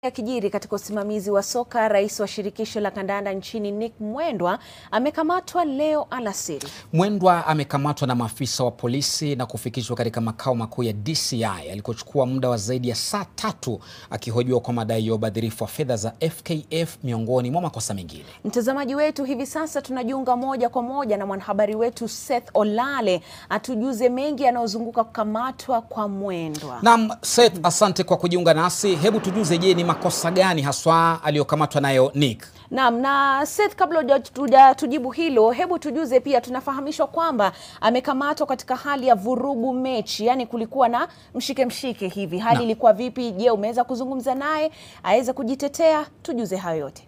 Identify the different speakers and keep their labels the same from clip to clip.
Speaker 1: Yakijiri katika usimamizi wa soka, rais wa shirikisho la kandanda nchini Nick Mwendwa amekamatwa leo alasiri.
Speaker 2: Mwendwa amekamatwa na maafisa wa polisi na kufikishwa katika makao makuu ya DCI alikochukua muda wa zaidi ya saa tatu akihojiwa kwa madai ya ubadhirifu wa fedha za FKF miongoni mwa makosa mengine.
Speaker 1: Mtazamaji wetu, hivi sasa tunajiunga moja kwa moja na mwanahabari wetu Seth Olale atujuze mengi yanayozunguka kukamatwa kwa Mwendwa.
Speaker 2: Naam, Seth, asante kwa kujiunga nasi. Hebu tujuze, je, ni makosa gani haswa aliyokamatwa nayo Nick?
Speaker 1: Naam, na Seth, kabla hujatujibu hilo, hebu tujuze pia, tunafahamishwa kwamba amekamatwa katika hali ya vurugu mechi, yaani kulikuwa na mshike mshike hivi. Hali
Speaker 2: Naam.
Speaker 1: ilikuwa vipi? Je, umeweza kuzungumza naye aweze kujitetea? Tujuze hayo yote.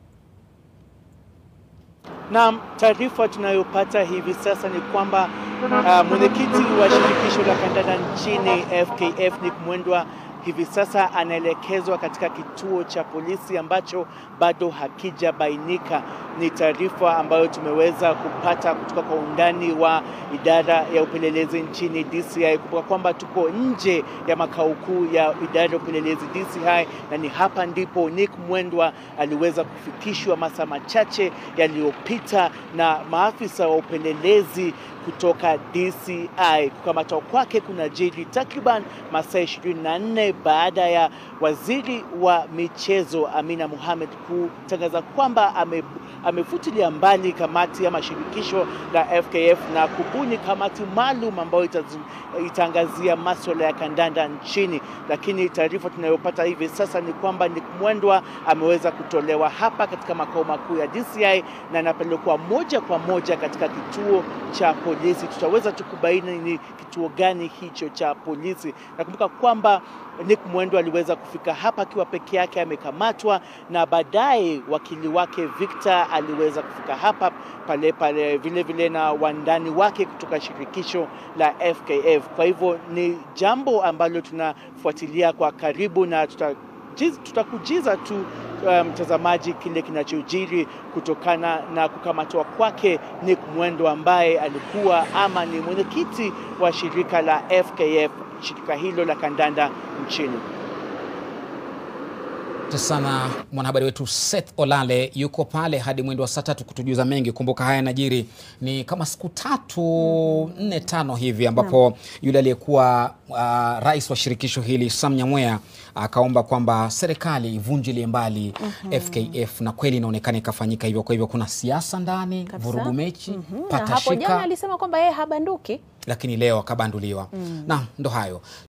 Speaker 3: Naam, taarifa tunayopata hivi sasa ni kwamba uh, mwenyekiti wa shirikisho la kandanda nchini FKF Nick Mwendwa hivi sasa anaelekezwa katika kituo cha polisi ambacho bado hakijabainika. Ni taarifa ambayo tumeweza kupata kutoka kwa undani wa idara ya upelelezi nchini DCI. Kumbuka kwamba tuko nje ya makao kuu ya idara ya upelelezi DCI, na ni hapa ndipo Nick Mwendwa aliweza kufikishwa masaa machache yaliyopita na maafisa wa upelelezi kutoka DCI. Kukamatwa kwake kuna jiri takriban masaa 24 baada ya waziri wa michezo Amina Mohamed kutangaza kwamba ame, amefutilia mbali kamati ama shirikisho la FKF na kubuni kamati maalum ambayo itazu- itaangazia maswala ya kandanda nchini. Lakini taarifa tunayopata hivi sasa ni kwamba Nick Mwendwa ameweza kutolewa hapa katika makao makuu ya DCI na anapelekwa moja kwa moja katika kituo cha polisi. Tutaweza tu kubaini ni kituo gani hicho cha polisi. Nakumbuka kwamba Nick Mwendwa aliweza kufika hapa akiwa peke yake amekamatwa, na baadaye wakili wake Victor aliweza kufika hapa pale pale vile vile na wandani wake kutoka shirikisho la FKF. Kwa hivyo ni jambo ambalo tunafuatilia kwa karibu na tuta jiz- tutakujiza tu uh, mtazamaji kile kinachojiri kutokana na kukamatwa kwake Nick Mwendwa ambaye alikuwa ama ni mwenyekiti wa shirika la FKF, shirika hilo la kandanda nchini.
Speaker 2: Asante sana mwanahabari wetu Seth Olale yuko pale hadi mwendo wa saa tatu kutujuza mengi. Kumbuka haya yanajiri ni kama siku tatu nne tano hivi ambapo yule aliyekuwa uh, rais wa shirikisho hili Sam Nyamweya akaomba kwamba serikali ivunjilie mbali FKF na kweli inaonekana ikafanyika hivyo. Kwa hivyo kuna siasa ndani,
Speaker 1: Kabisa.
Speaker 2: vurugu mechi,
Speaker 1: Mhm. Na hapo jana
Speaker 2: patashika,
Speaker 1: alisema kwamba yeye habanduki.
Speaker 2: lakini leo akabanduliwa. Na ndo hayo.